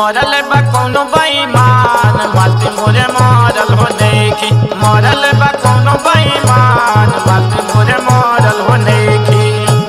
मरल बा कौनो बेईमान मालती मोरे मरल हो देखी मरल बा कौनो बेईमान मालती मोरे मरल हो देखी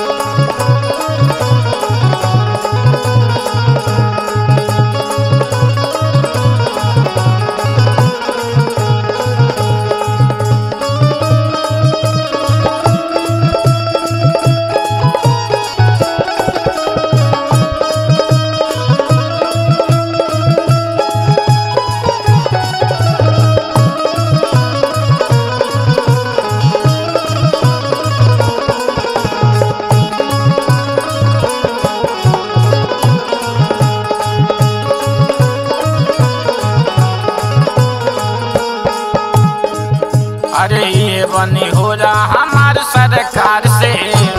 अरे ये बनी हो रहा हमार सरकार से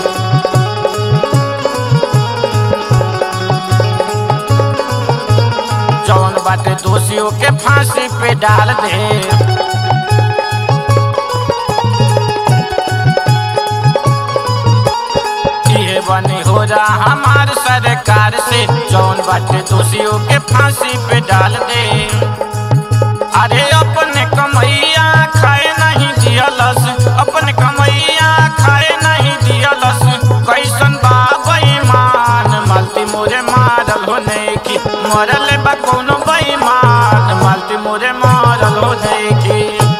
जौन बाटे दोषियों के फांसी पे डाल दे ये बनी हो रहा हमार सरकार से जौन बाटे दोषियों के फांसी पे डाल दे अरे अपने कमैया खाए नहीं दियलस अपने कमैया खाए नहीं दियलस कैसन बा बेईमान मालती मोरे मारल होने की मरल बा कोनो बेईमान मालती मोरे मारल होने की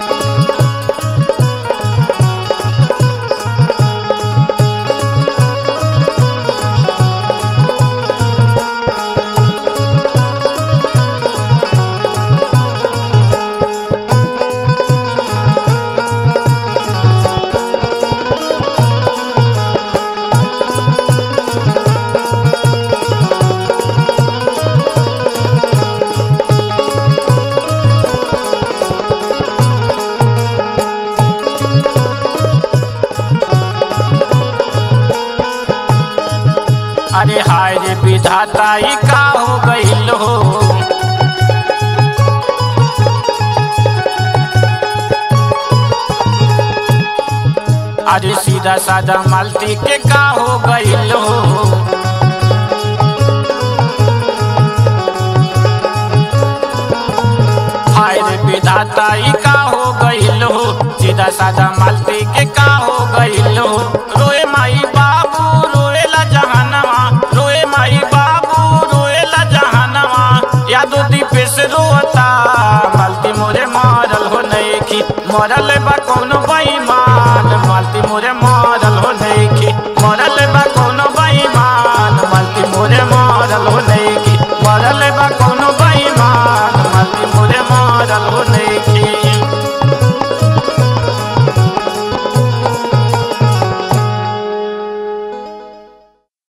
अरे हाय रे विधाता ई का हो गइल हो अरे सीधा साधा मालती के का हो गइल हो हाय रे विधाता ई का हो गइल हो सीधा साधा मालती के का हो गइल हो रोए माई बाबू रोएला जहानवा रोए माई बाबू रोएला जहानवा यादो दीपे से रोता मालती मोरे मारल हो नैखी मरल बा कौनो बई